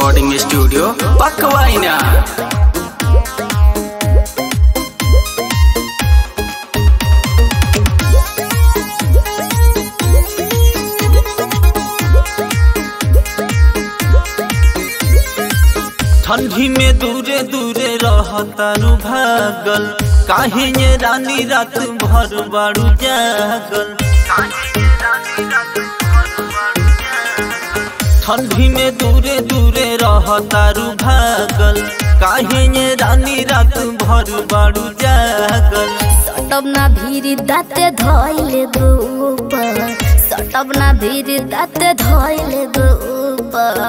recording studio पकवाइना ठंडी में दूरे दूरे रहतारू भागल काहे ये रानी रात भर बाड़ू जागल ठंडी में दूरे दूरे रहतारू भागल काहे ये रानी रात भर बाड़ू जागल सटब ना भीरी दाते धोइले गोबर सटब ना भीरी दाते धोइले गोबर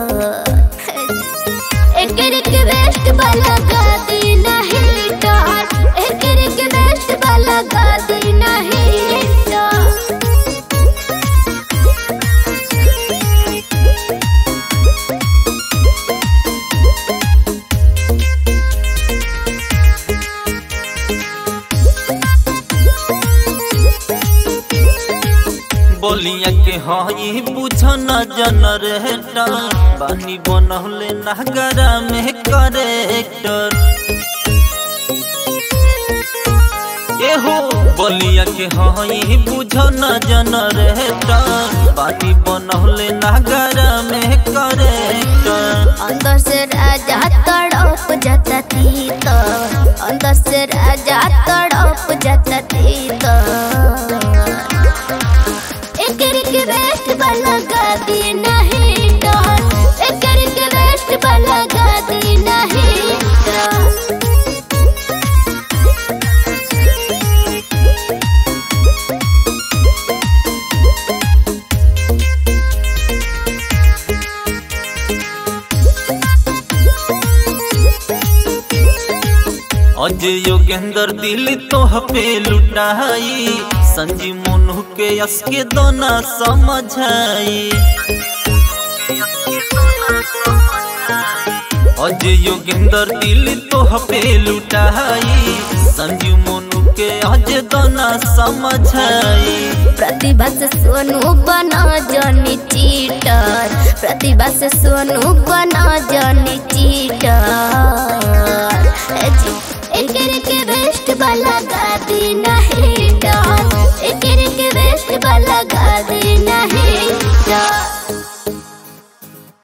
एकर के वेस्ट वाला गादी नहीं डर एकर के वेस्ट वाला गादी नहीं डर बोलिया के हई बुझन जन रेटर बानी बनहले नगरा में करेक्टर एहो बोलिया के हई बुझन जन रेटर बानी बनहले नगरा में करेक्टर अंदर से राजा तड़प जाता तीत अंदर से राजा तड़प जाता तीत एकर के वेस्ट वाला गादी नहीं डर एकर के वेस्ट वाला गादी नहीं डर अज योगेंद्र दिल तो पे लुटाई संजी मोनू के यस के दोना समझाई अज योगेंद्र दिल तो पे लुटाई संजीव मोनू के अज दोना समझाई प्रतिभा से सोनू बना जानी चीटर प्रतिभा से सोनू बना जानी